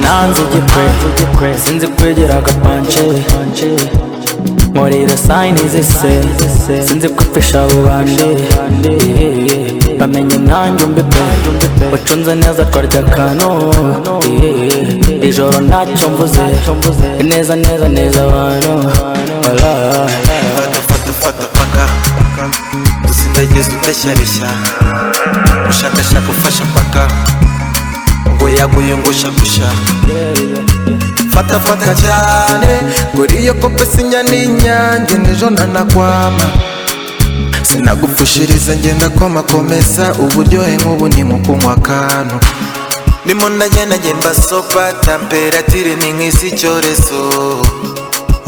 hanze igikwe sinzi kwegera agapanje nkorera sayini zise sinzi kwipfisha abo bandi bamenye nanjye umbi pe ucunze neza twarya akantu ijoro ntacyo mvuze neza neza neza abantu Fata fata fata paka Dusindagiza udashyareshya Ushakashaka ufasha paka Ngo yaguye ngo shagusha Fata fata cyane Kuri iyo kope sinya n'inyange N'ejo ntanakwama Sinagupfushiriza ngenda koma komeza Uburyohe nk'ubu ni mu kunywa akantu Ndimo ndagenda ngemba sopa Temperatire ni nk'isi icyorezo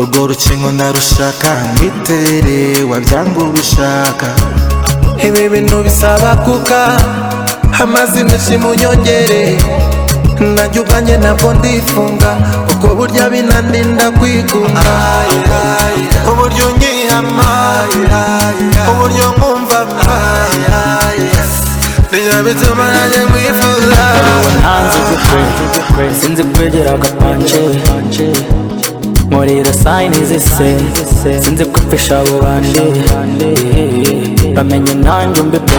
urwo rukingo ndarushaka ngitere wabyanga urushaka ibi bintu bisaba kuka amazina shimunyongere najya ubwanjye ntabwo ndifunga kuko burya binandinda kwigunga uburyo ngihama uburyo nkumva nijya bituma nanjye nkwifuza hanze igikwe sinzi kwegera agapanje nkorera sayini zise sinzi kwipfisha abo bandi bamenye nanjye umbi pe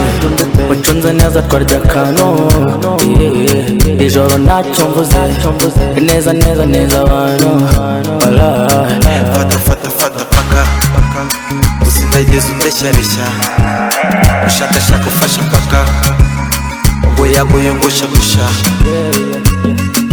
ucunze neza twarya akantu ijoro ntacyo mvuze neza neza neza abantu Alright. fata fata fata paka dusindagiza udashyareshya ushakashaka ufasha paka ngo yaguye ngo shagusha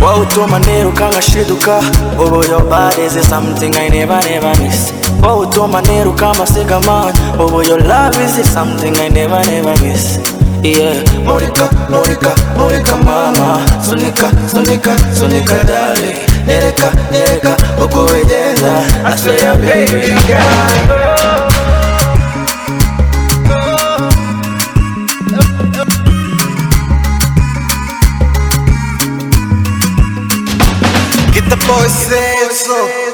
Wowe utuma niruka nkashiduka Ubu your body is something I never never miss Wowe utuma niruka amasigamana Ubu your love is something I never never miss Yeah murika murika murika mama sunika sunika sunika dale nereka nereka uko wegeza asweya baby girl Get the boys, say so.